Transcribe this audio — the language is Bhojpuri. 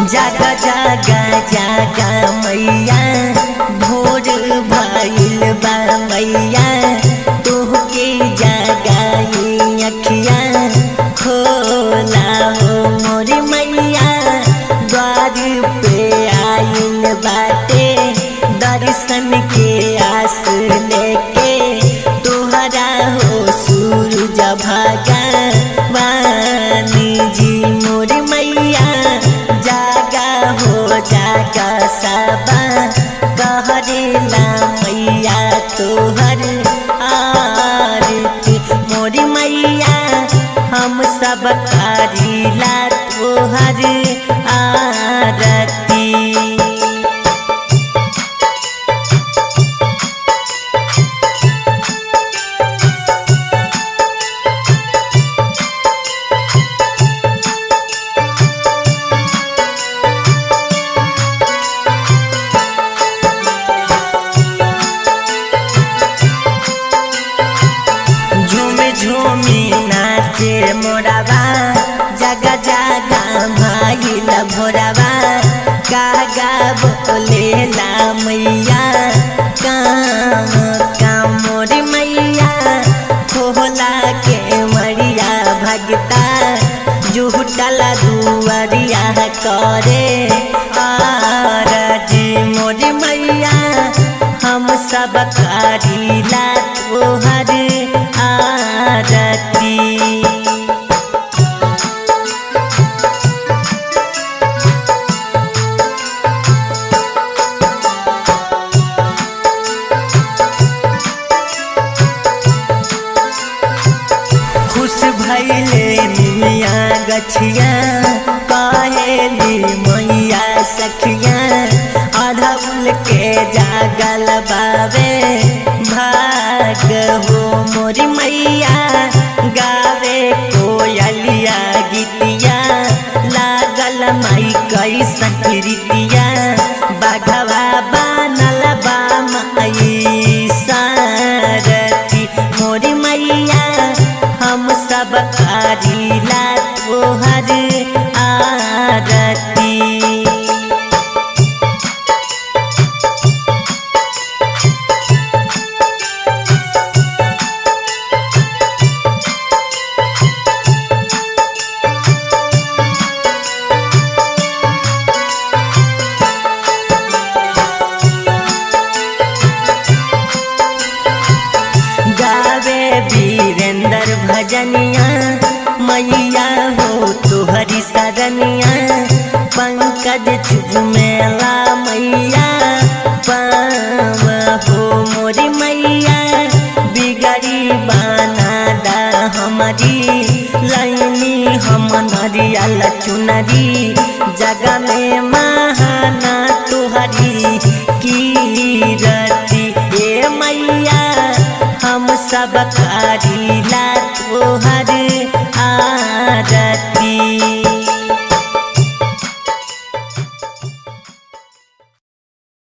जागा जागा जागा मैया भोर भइल बा मैया तोहके जागाई अखिया खोला हो मोर मैया द्वार पे आइल बाटे दर्शन के आस लेके तोहरा हो सूरज भगवान जी मोर मैया जागा हो जागा सबा कहरेला मैया तोहर आरती मोर मैया हम सब करीला तोहर आरती झूमे झूमी नाचे मोराबा जगा जगा भाईल भोराबा कागा बोलेला मैया काम काम मोर मैया खोला के मरिया भगता जुटला दुआरिया करे आरजी मोर मैया हम सब करीला तोहर आरती खुश भैले निमिया गछिया कहेली मैया सखिया अढ़ौल के जागल बाबे भाग हो मोरी मैया गावे कोयलिया गीतिया लागल माई कैसन रीतिया बाघवा बनल बा माई सारथी मोरी मैया हम सब करीला तोहर आरती गावे वीरेंद्र भजनिया मैया हो तुहरी सरनिया पंकज चुमेला मैया पाव हो मोरी मैया बिगड़ी बाना दा हमारी लाइनी हम नरियल चुनरी जगह में महाना तुहरी कीरती ए मैया हम सब कारी